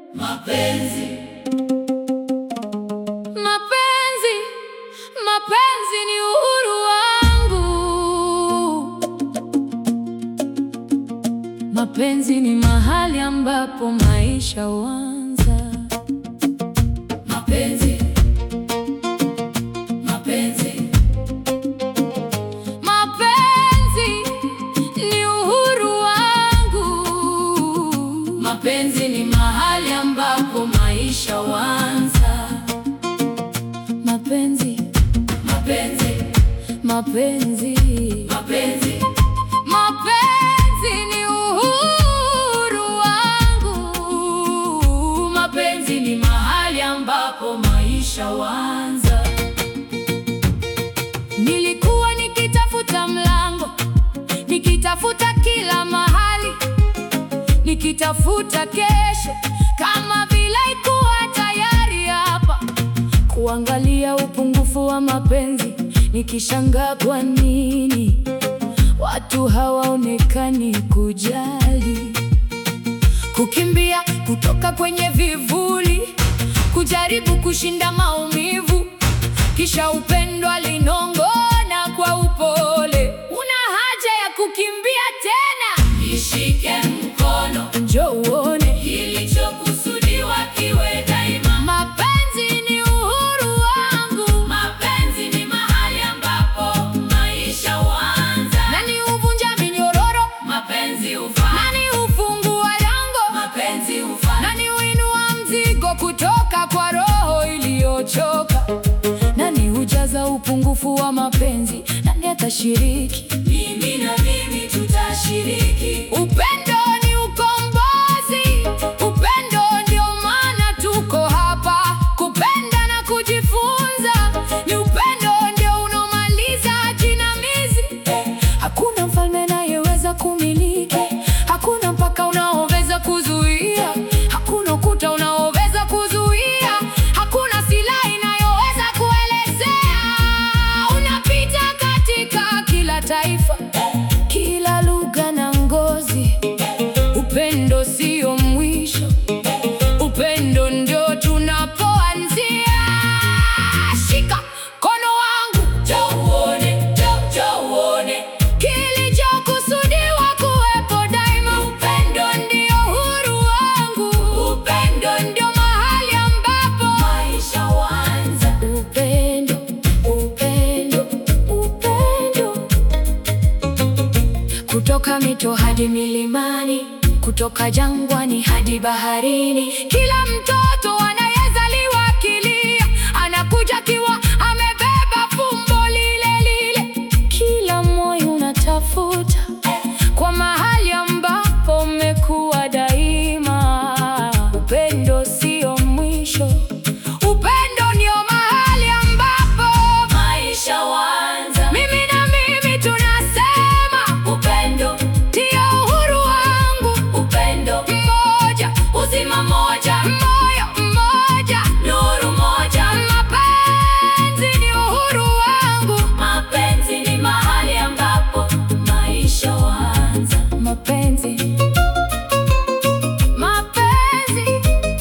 Mapenzi, Mapenzi, mapenzi ni uhuru wangu. Mapenzi ni mahali ambapo maisha huanza. mapenzi, mapenzi, Mapenzi ni uhuru wangu. mapenzi ni mahali ambapo maisha huanza. Mapenzi, Mapenzi, mapenzi, mapenzi, mapenzi ni uhuru wangu. mapenzi ni mahali ambapo maisha huanza. Nilikuwa nikitafuta mlango, nikitafuta kila mahali, nikitafuta kesho, kama vile ikuwa tayari hapa, kuangalia upungufu wa mapenzi, nikishangaa kwa nini watu hawaonekani kujali, kukimbia kutoka kwenye vivuli, kujaribu kushinda maumivu kisha upendo alinong'ona kwa upole, una haja ya kukimbia tena, Nishike mkono, njoo uone kilichokusudiwa kiwe daima. mapenzi ni uhuru wangu, Mapenzi ni mahali ambapo maisha huanza. nani huvunja minyororo, Mapenzi hufaa, nani hufungua lango, mapenzi hufaa, nani huinua mzigo kutoka kwa roho iliyochoka, nani hujaza upungufu wa mapenzi, nani atashiriki mimi na mimi tutashiriki. Upendo ni ukombozi, upendo ndio maana tuko hapa. Kupenda na kujifunza ni upendo ndio unaomaliza jinamizi. Hakuna mfalme anayeweza kumiliki, hakuna mpaka unaoweza kuzuia, hakuna ukuta unaoweza kuzuia, hakuna silaha inayoweza kuelezea. Unapita katika kila taifa, kila lugha na ngozi. Upendo sio mwisho, upendo ndio tunapoanzia. Shika mkono wangu, Njoo uone, njoo, njoo uone, kilichokusudiwa kuwepo daima. Upendo ndio uhuru wangu, upendo ndio mahali ambapo maisha huanza. Upendo, upendo, upendo. Kutoka mito hadi milimani, kutoka jangwani hadi baharini, kila mtoto anayezaliwa akilia anakuja akiwa amebeba fumbo lile lile. Kila moyo unatafuta kwa mahali ambapo umekuwa daima. Upendo sio mwisho, upendo ndio mahali ambapo Maisha huanza. mimi na mimi tunasema Upendo, ndio uhuru wangu, upendo, mmoja uzima moja, moyo mmoja, nuru moja. mapenzi ni uhuru wangu, Mapenzi ni mahali ambapo maisha huanza. mapenzi mapenzi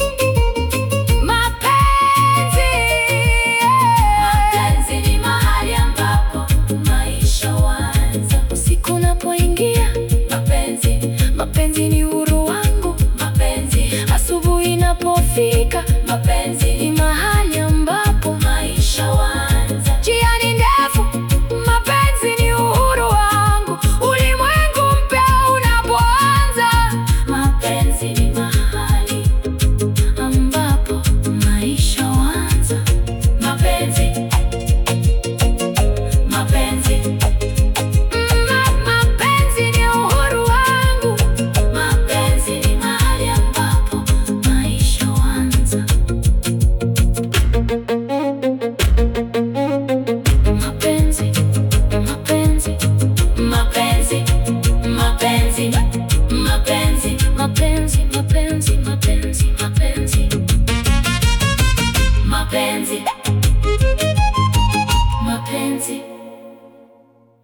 mapenzi Mapenzi ni mahali ambapo maisha huanza. usiku unapoingia, Mapenzi, mapenzi ni uhuru wangu, mapenzi, asubuhi inapofika, mapenzi.